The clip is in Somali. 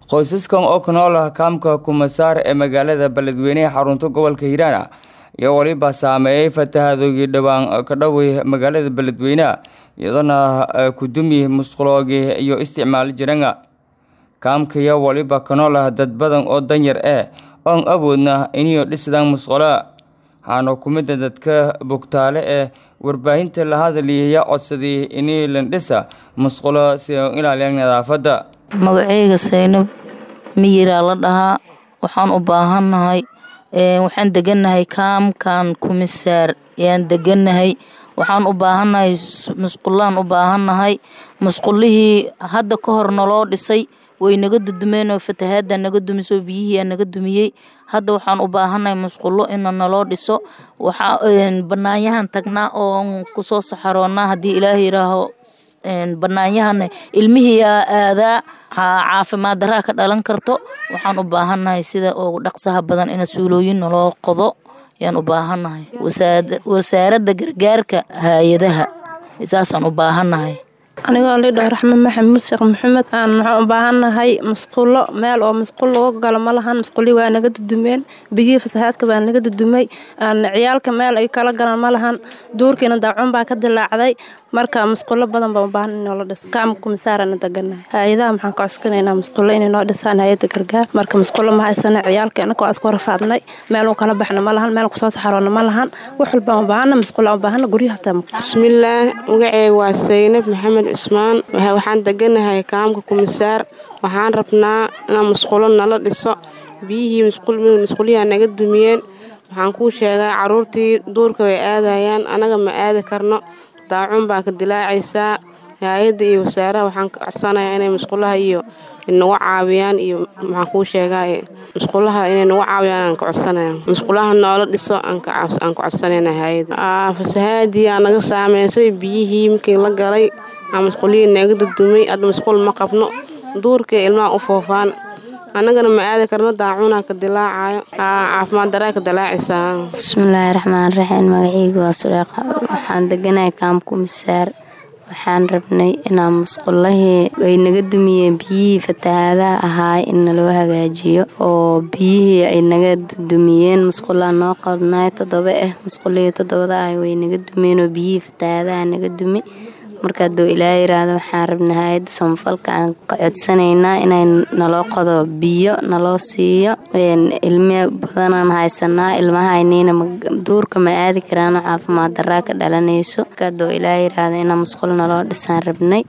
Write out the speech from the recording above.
qoysaskan oo ka nool ah kaamka kumasaar ee magaalada beledweyne ee xarunta gobolka hiiraan iyo weliba saameeyey fatahadoogii dhowaan ka dhowey magaalada beledweyne iyadoona kudumi musquloogii iyo isticmaal jiranga kaamkaiyo weliba ka nool ah dad badan oo danyar eh oon awoodna iniyo dhisdaan musqulo waxaana kumida dadka bogtaale ee warbaahinta la hadaliyaya codsadii inii landhisa musqulo si ay u ilaaliyaan nadaafadda magaceyga saynab miyiraa la dhahaa waxaan u baahannahay waxaan degannahay kaamkan kumisaar yaan degannahay waxaan u baahannahay musqulaan u baahannahay musqulihii hadda ka hor naloo dhisay way naga dudumeen oo fatahaada naga dumisoo biyihiia naga dumiyey hadda waxaan u baahannahay musqulo ina naloo dhiso waxaa banaanyahan tagnaa oo kusoo saxaroonaa haddii ilaah yiraaho banaanyahana ilmihii aadaa caafimaad daraa ka dhalan karto waxaan u baahannahay sida ugu dhaqsaha badan ina suulooyin naloo qodo ayaan u baahannahay wasaaradda gargaarka hay-adaha saasaan u baahannahay anigoo lidhao raxme maxamuud sheekh maxamed aan waxaan u baahannahay musqulo meel oo musqul lagu galo ma lahan musqulii waa naga dudumeen biyihii fasahaadka baa naga dudumay ciyaalka meel ay kala galaan ma lahan duurkiina daacun baa ka dilaacday marka musqulo badan baa u baahan in noola dhiso kaamka kumisaarana deganahay hay-adaha maxaan ka codsanaynaa musqulo inay noo dhisaan hay-adda gargaar marka musqulo ma haysana ciyaalka inaka waa isku rafaadnay meel u kala baxna ma lahan meel kusoo saxaroona ma lahan wax walbaan u baahana musqulo u baahana guryaha hataa bismillaah magaceega waa saynab maxamed cusmaan waxaan deganahay kaamka kumisaar waxaan rabnaa inaan musqulo nala dhiso biyihii musquliyaa naga dumiyeen waxaan kuu sheegaa caruurtii duurka way aadayaan anaga ma aadi karno daacun baa ka dilaacaysaa hay-adda iyo wasaaraha waxaan ka codsanayaa inay musqulaha iyo nagu caawiyaan iyo maxaan kuu sheegaa musqulaha inay nagu caawiyaan aan ka codsanaya musqulaha noola dhiso aan ka codsanayna hay-adda fasahaadii aa naga saameysay biyihii markii la galay aa musqulihii naga dudumay hadda musqul ma qabno duurkii ilmaha u foofaan annagana ma aadi karno daacunaa ka dilaacayo caafimaad daraa ka dilaacaysaa bismillaahi raxmaan raxiim magaceyga waa suleeqa waxaan deganahay kaamku misaar waxaan rabnay inaa musqulahii ay naga dumiyeen biyihii fatahaadaha ahaay in naloo hagaajiyo oo biyihii ay naga dumiyeen musqulaha noo qodnaay toddoba ah musqulihii toddobada ah way naga dumeen oo biyihii fatahaadaha naga dumi marka hadduu ilaa yiraahdo waxaan rabnay hay-adda samafalka aan ka codsanaynaa inay naloo qodo biyo naloo siiyo ilmi badanaan haysanaa ilmahaynina duurka ma aadi karaano caafimaad daraa ka dhalanayso marka hadduu ilaa yiraahdo inaa musqul naloo dhisaan rabnay